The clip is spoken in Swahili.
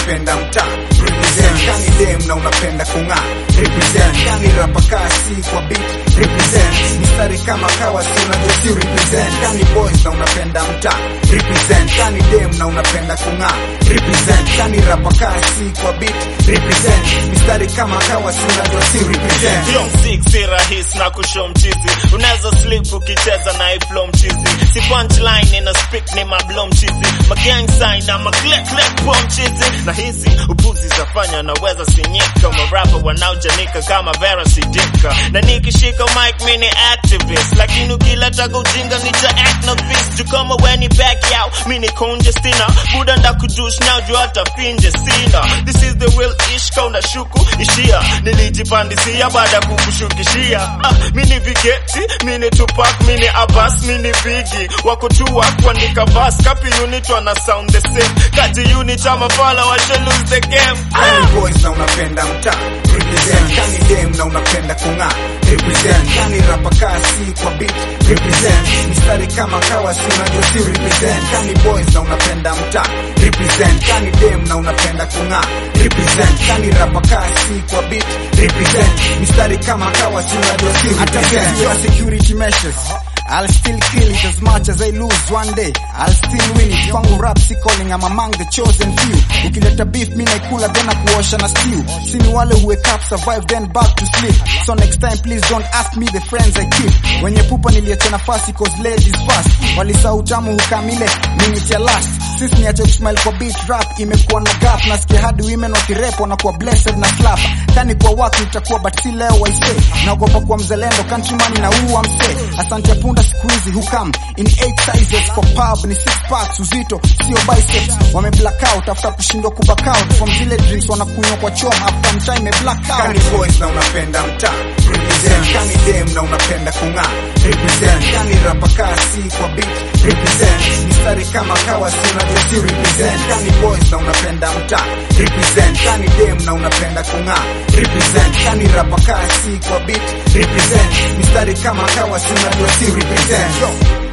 unapenda mtaa represent kani dem na unapenda kung'aa represent kani rapa kasi kwa beat represent mistari kama kawa si unajua si represent kani boys na unapenda mtaa represent kani dem na unapenda kung'aa represent kani rapa kasi kwa beat represent mistari kama kawa si unajua si represent Yo mziki si rahisi na kushow mchizi unaweza slip ukicheza na iflow mchizi si punchline ina speak ni mablo mchizi magang sign na maklek klek po mchizi na hizi upuzi zafanya naweza sinyika marapa wanaojanika kama vera sidika na nikishika mic mini activist lakini ukileta ujinga nita act no fist juu kama weni back out mini konje stina buda ndakujush now juu hata finje sina this is the real ish kauna shuku ishia nilijipandisia baada ya kukushukishia ah, mini vigeti mini tupak mini abas mini bigi wako tu kuandika vas kapi unit wana sound the same kati unit ama fala washe lose the game Kani boys na unapenda mtaa represent kani dem na unapenda kung'aa represent kani rapa kasi kwa beat represent mistari kama kawa si unajua si represent kani boys na unapenda mtaa represent kani dem na unapenda kung'aa represent kani rapa kasi kwa beat represent mistari kama kawa si unajua si represent your security measures. I'll still kill it as much as I lose one day. I'll still win it. Kwangu rap si calling, I'm among the chosen few. Ukileta beef, mi naikula then nakuosha na stew. Sini wale who wake up, survive then back to sleep. So next time please don't ask me the friends I keep. Wenye pupa niliacha nafasi cause ladies first. Walisahau tamu hukamile, minute ya last. Sisi niache kusmile kwa beat rap imekuwa na gap. Nasikia hadi women wakirep wanakuwa blessed na slap. Kani kwa watu nitakuwa but si leo waise. Naogopa kuwa mzalendo, countryman na uwa mse. Asante ya punda siku hizi hukam in 8 sizes kwa pub ni 6 packs uzito sio biceps wame black out after kushindwa ku back out from zile drinks wanakunywa kwa chom after mchai ime black kani out boys na unapenda mtaa represent kani dem na unapenda kung'aa represent kani rapa kasi kwa beat represent mistari kama kawa si unajua si represent kani boys na unapenda mtaa represent kani dem na unapenda kung'aa represent kani rapa kasi kwa beat represent mistari kama kawa si unajua si represent Yo.